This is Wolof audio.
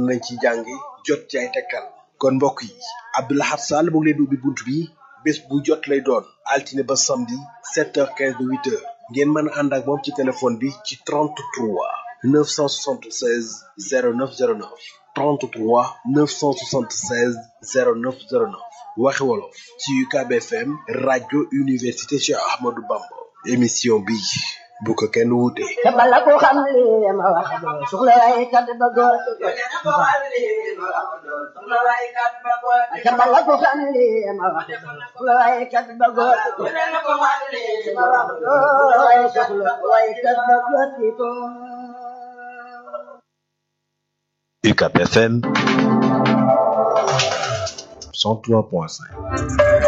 nañ ci jàngi jot ci ay tekkal kon mbokk yi Abdou Lahad Sall mu ngi leen di ubbi bunt bi bés bu jot lay doon altine ba samedi 7h15 ba 8h ngeen mën a ànd ak moom ci téléphone bi ci 33 976 0909 33 976 0909 waxi wolof ci UCAB FM rajo université Cheikh Ahmadou Bamba émission bi bu ko kenn wuute. te bala ko xam li ma wax doo soxla waaye kat ba góor te bala ko xam li ma wax doo soxla waaye kat ba góor waaye soxla waaye kat ba góor di ko UCAB FM 103.5